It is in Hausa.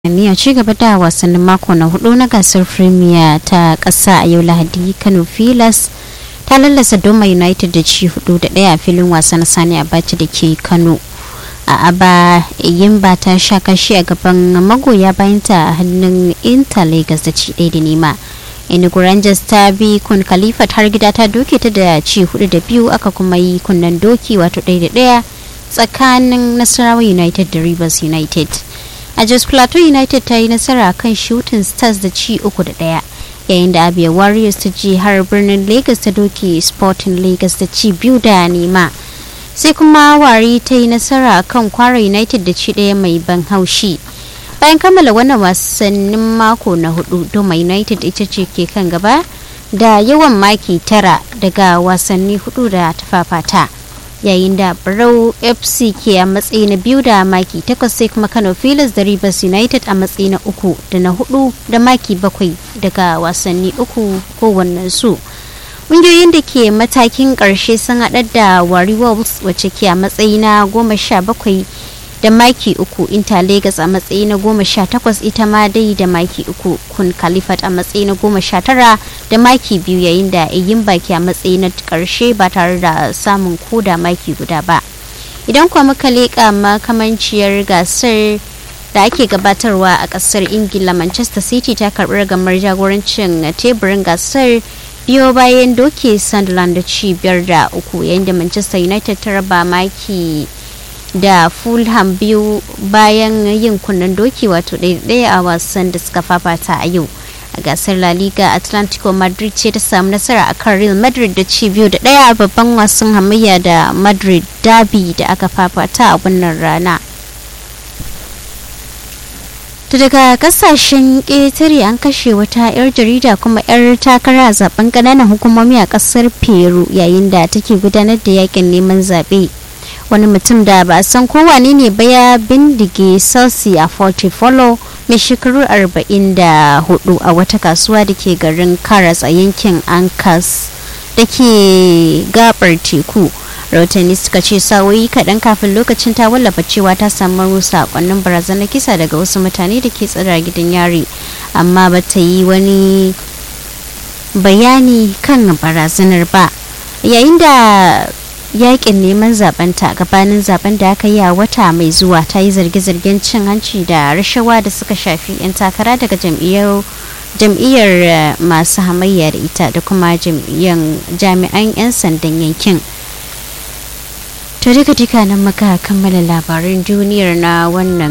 a ci gaba da wasannin mako na hudu na gasar premier ta kasa a yau lahadi kano filas ta lallasa doma united da ci hudu da daya a filin wasa na sani abaci da ke kano a aba yimba ta sha kashi a gaban magoya bayanta a hannun inter lagos da ci daya da nema enugu rangers ta bi kun khalifa har gida ta doke ta da ci hudu da biyu aka kuma yi kunnen doki wato daya da daya tsakanin nasarawa united da rivers united a jos plateau united ta yi nasara kan shooting stars da ci uku da daya yayin da abia warriors ta ji har birnin lagos ta doke sporting lagos da ci biyu da nema sai kuma wari ta yi nasara kan kwara united da ci daya mai ban haushi bayan kammala wannan wasannin mako na hudu doma united ita ce ke kan gaba da yawan maki tara daga wasanni hudu da ta fafata yayin da barau fc ke a matsayi na biyu da maki takwas sai kuma kano filas da rivers united a matsayi na uku da na hudu da maki bakwai daga wasanni uku kowannen su ƙungiyoyin da ke matakin ƙarshe sun haɗar da wari wolves wacce ke a matsayi na goma sha bakwai da maki uku inter lagos a matsayi na goma sha takwas ita ma dai da maki uku kun kalifat a matsayi na goma sha tara da maki biyu yayin da yin baki a matsayi na karshe ba tare da samun koda maki guda ba idan kuwa muka leƙa makamanciyar gasar da ake gabatarwa a kasar ingila manchester city ta karɓi ragamar jagorancin teburin gasar biyo bayan doke sunderland da ci biyar da uku yayin da manchester united ta raba maki da fulham biyu bayan yin kunnen doki wato ɗaya a wasan da suka fafata a yau a gasar la liga atlantico madrid ce ta samu nasara a kan real madrid da ci biyu da ɗaya a babban wasan hamayya da madrid derby da aka fafata a wannan rana ta daga kasashen ƙetare an kashe wata 'yar jarida kuma 'yar takara a zaben ƙananan hukumomi a ƙasar peru yayin da take gudanar da yakin neman zaɓe wani mutum da ba a san kowane ne ba ya bindige celsi a follow mai shekaru 44 a wata kasuwa da ke garin karas a yankin ankas da ke gabar teku rahotanni suka ce sawoyi kaɗan kafin lokacin ta wallafa cewa ta samu sakonnin barazanar kisa daga wasu mutane da ke tsira gidan yari amma ba ta yi wani bayani kan barazanar ba yayin da yakin neman zabenta gabanin zaben da aka yi a wata mai zuwa ta yi zarge-zargen cin hanci da rashawa da suka shafi 'yan takara daga jam'iyyar jam'iyyar masu hamayya da ita da kuma jami'an 'yan sandan yankin to duka duka nan muka kammala labaran duniyar na wannan